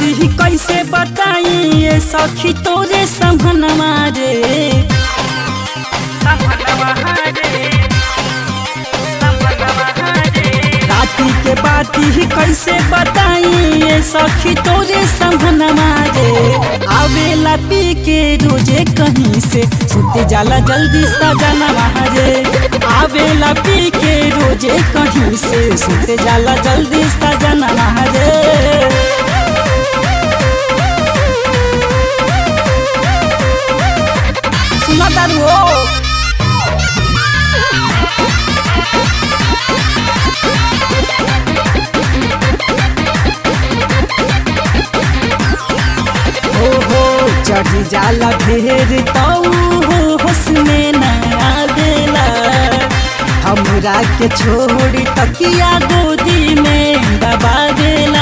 बाती कैसे बताई ये सखी तोरे समनवा रे राती के बाती कैसे बताई ये सखी तोरे समनवा रे आवेला पी के रोजे कहीं से सुते जाला जल्दी सजनवा रे आवेला पी के रोजे कहीं से सुते जाला जल्दी सजनवा रे सुना तारू हो हो हो चढ़ी जाला ढेर तऊ हो हुस्ने नया देला हमरा के छोड़ी तकिया गोदी में दबा देला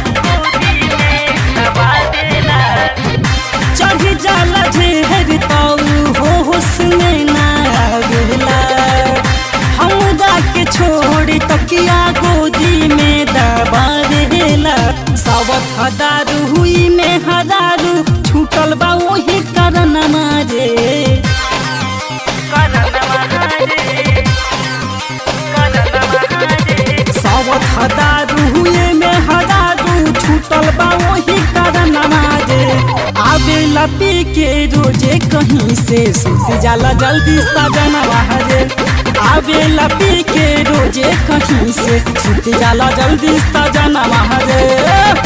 चढ़ी जाला ढेर तऊ हो हुस्ने नया देला हमरा के छोड़ी तकिया गोदी में दबा देला सावत हदारू हुई में हदारू छूटल बा वही करन मारे सावत हदारू हुए में हदारू छूटल बा वही करन मारे आवेला पी के रोजे कहीं से सुत जाला जल्दी सजन रे आवेला पी के रोजे कहीं से सुत जाला जल्दी सजन रे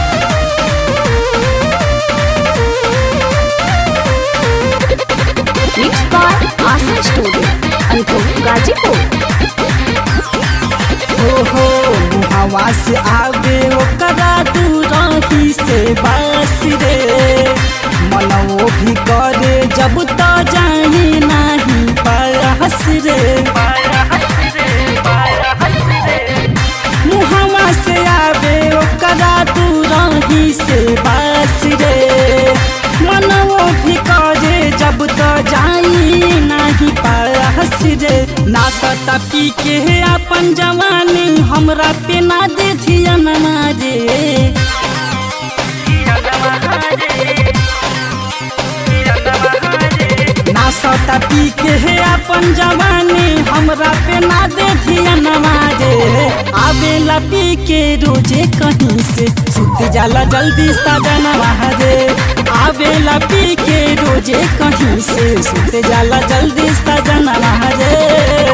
Mixed by Asa Studio, Ankum Gazipur. हो हो मुहावा से आवे ओकरा दूरही से बास रे मनवो भी करे जब तो जाही नहीं पारहस रे मुहावा से आवे ओकरा दूरही से बास रे मनवो भी करे जब तो जाई नहीं पारहस रे ना सता पी के अपन जवानी हमरा पे ना दे धियन मारे ना सता पी के है अपन जवानी हमरा पे ना दे धियन मारे आवेला पी के रोजे कहीं से सुत जाला जल्दी सजन रे आवेला पी के रोजे कहीं से सुत जाला जल्दी सजन रे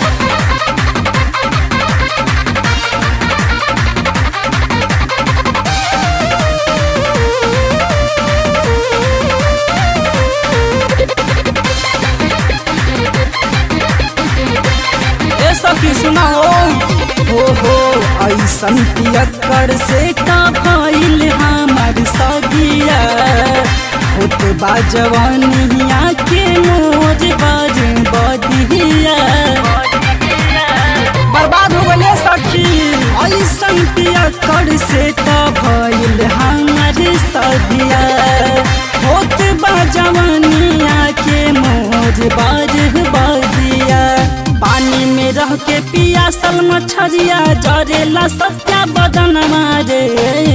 ए सखी सुना हो हो हो ऐसन पियक्कर से का भइल हमर सगिया होत बा जवानिया के मोज बाज बदिया बर्बाद हो गए सखी ऐसन पियक्कर से का भइल हमर सगिया होत बा जवानिया के मोज बाज बदिया पानी में रह के पियासल मछरिया जरेला सत्या बदन मारे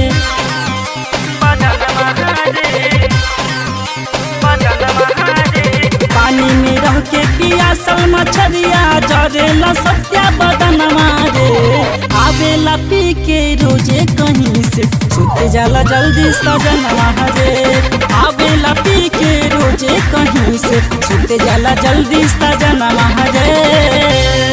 पानी में रह के पियासल मछरिया जरेला सत्या बदन मारे आवेला पी के रोजे कहीं से सुत जाला जल्दी सजन रे आवेला पी के रोजे कहीं से सुत जाला जल्दी सजन रे